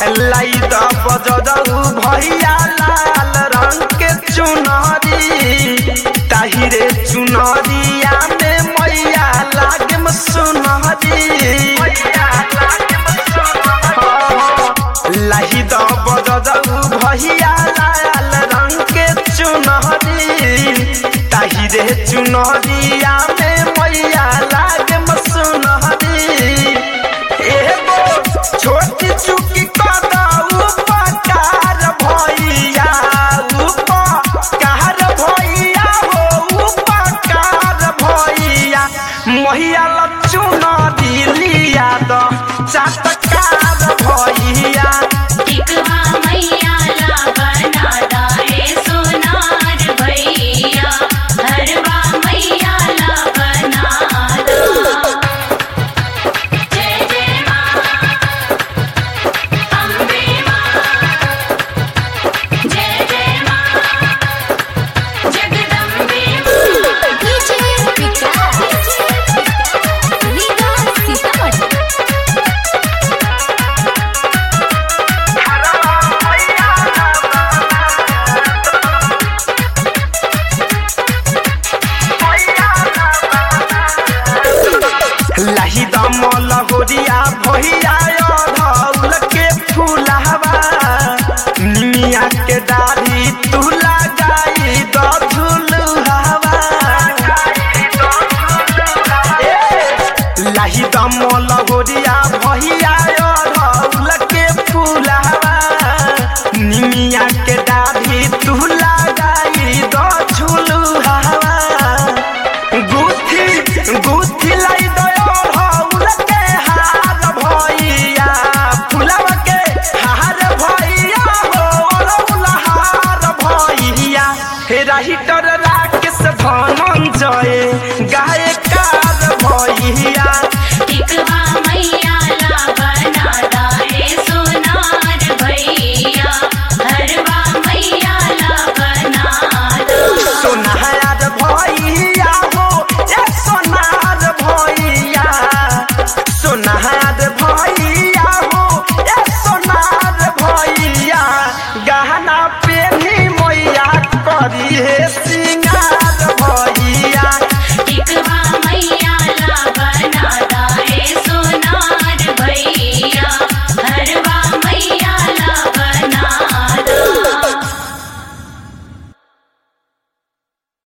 लाई द बजरऊ भैया लाल रंग के चुनरी ताहिरे चुनरिया में मैया लागे में सुनरी लाही द बजरऊ भैया लाल रंग के चुनरी ताहिरे चुनरिया में मैया लागे में सुनरी एगो छोटी चुकी कदऊ पकार भैया उपकार भैया हो उपकार भैया मैया लचुन दिलिया द चटकार भैया टिकवा मैया ला बना दाए सोनार भैया हरवा मैया ला बना दा जय जय माँ अम्बे माँ जय जय माँ जगदम्बे माँ डीजे विकास लीगा सीतामढ़ी लाही दमल होरिया भैया धौल के फूलहवा निमिया के दाढ़ी तू लगाई द झुलुहवा लाही दमल होरिया भैया धौल के फूलहवा निमिया के दाढ़ी तू लगाई द झुलुहवा गुथी गुथी लाई दयो हौल के हार भैया फुलवा के हार भैया हो रौल हार भैया हे राहिटर राकेश धनंजय गायकार भैया टिकवा मैया ला बना दाए सोनार भैया हरवा मैया ला बना दा सोनार भैया हो ए सोनार भैया सोनार भैया हो ए सोनार भैया गहना पेनी मैया करी हे